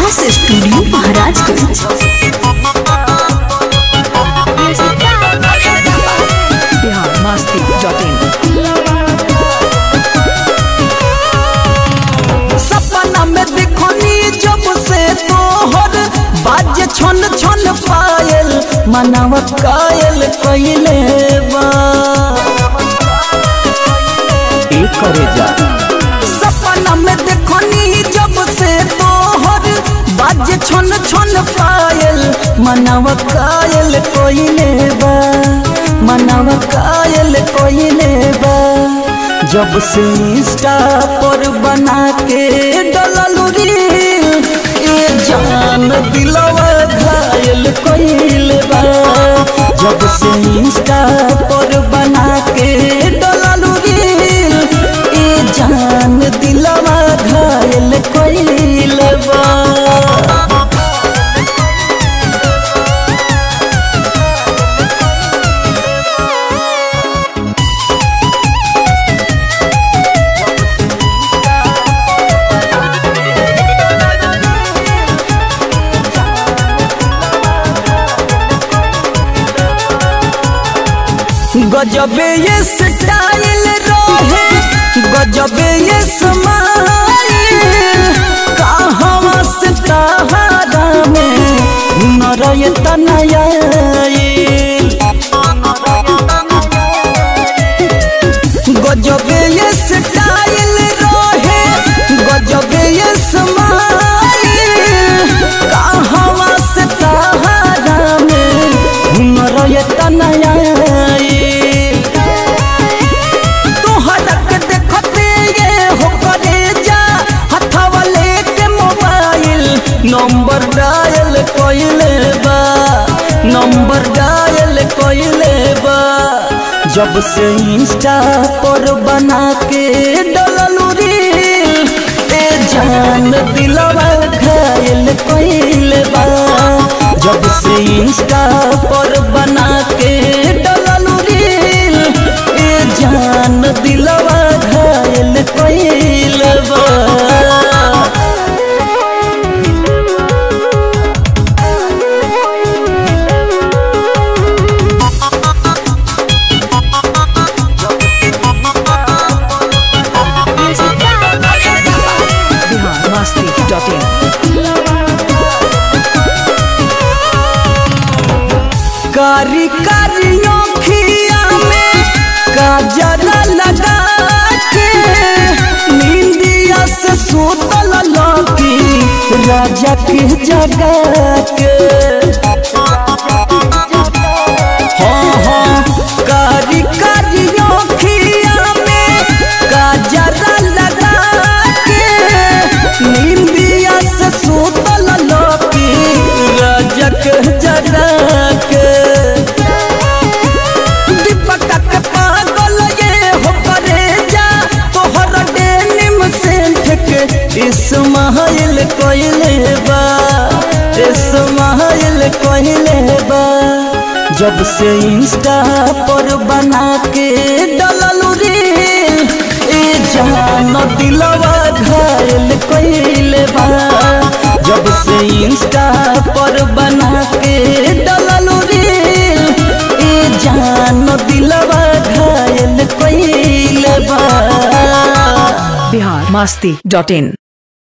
Akash studio Maharajganj Bihar Masti dot in सपना में देखनी जब से तोहर बाज छन छन पायल मनाव कायल कइले बा ए करे जा सपना में देखनी जब से तोहर बाज छन छन पायल मनाव कायल कइले बा मनाव कायल कइले बा जब से इंस्टा पर बना के डललू रील ए जान दिलवा घायल कइल बा जब से इंस्टा पर बना के डललू रील ए जान दिलवा घायल कइल बा गजबे ये स्टाइल रहे गजबे ये स्माइल कहवा से तहारा में हुनर ये तनया गजबे ये स्टाइल रहे गजबे ये स्माइल कहवा से तहारा में हुनर ये तनया तोहरा के देखते ये हो करे जा हथवा लेके मोबाइल नंबर डायल कइले बा नंबर डायल कइले बा जब से इंस्टा पर बना के डललू रील ए जान दिलवा घायल कइले बा जब से इंस्टा पर बना के डललू रील ए जान दिलवा घायल कइल बा बिहार मस्ती डॉट इन कारी कारी आँखिया में काजल लगा के नींदिया से सुतल लकी राजा के जगा के हाँ हाँ कारी कारी आँखिया में काजल लगा के नींदिया से सुतल लकी राजा के जगा के दीपक के पागल ये हो करे जा तोहर डेनिम सेंट के इस्माइल कोइले बा इस्माइल कोइले बा जब से इंस्टा पर बना के डललू रील ए जान दिलवा घायल कोइले बा जब से इंस्टा पर बना के डललू रील ए जान दिलवा घायल कइले बा बिहार मस्ती डॉट इन